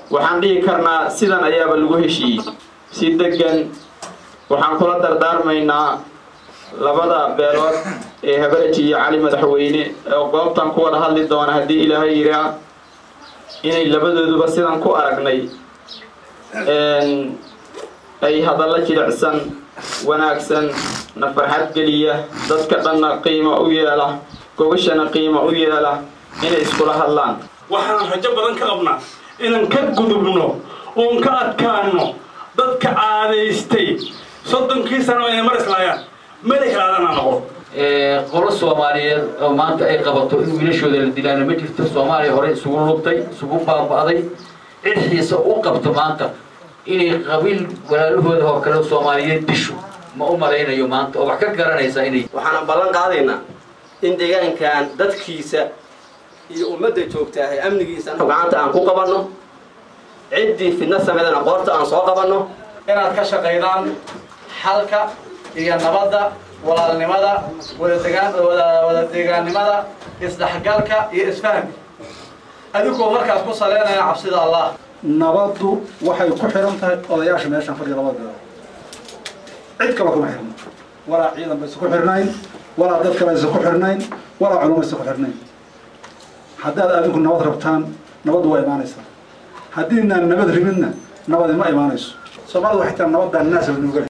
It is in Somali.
waxaan dhihi karnaa sidan ayaaba lagu heshiiyey si degan waxaan kula dardaarmaynaa labada beelood ee habareji iyo cali madaxweyne oo goobtan ku wada hadli doona haddii ilaahay yiraa inay labadooduba sidan ku aragnay ay hadallo jilicsan wanaagsan na farxad geliya dadka dhanna qiimo u yeela gogashana qiimo u yeela inay iskula hadlaan waxaan rajo badan ka qabnaa inaan ka gudubno oon ka adkaano dadka caadaystay soddonkii sano inay mar islaayaan meli kalaadana noqo qolo soomaaliyeed oo maanta ay qabato in wiilashooda la dilaana ma jirto soomaaliya hore isugu lubtay isugu baaba'day cid xiise u qabto maanta inay qabiil walaalahooda oo kale soomaaliyeed disho ma u malaynayo maanta oo wax ka garanaysa inay waxaana ballan qaadaynaa in deegaankan dadkiisa iyo ummadda joogtaahay amnigiisa gacanta aan ku qabanno ciddii fidna sameydana qoorta aan soo qabanno inaad ka shaqaydaan xalka iyo nabadda walaalnimada wada deegaannimada isdhexgalka iyo isfahamka adigoo markaas ku saleynaya cabsida allah nabaddu waxay ku xihan tahay odayaasha meeshaan fadhiya labada beelood cid kale kuma xirno walaa ciidan baysa ku xirnayn walaa dad kalaysa ku xirnayn walaa culumaysa ku xirnayn haddaad adinku nabad rabtaan nabaddu waa imaanaysaa haddiinaan nabad ribidna nabadi ma imaanayso soomaalidu waxay taa nabaddaa naasaba nuugale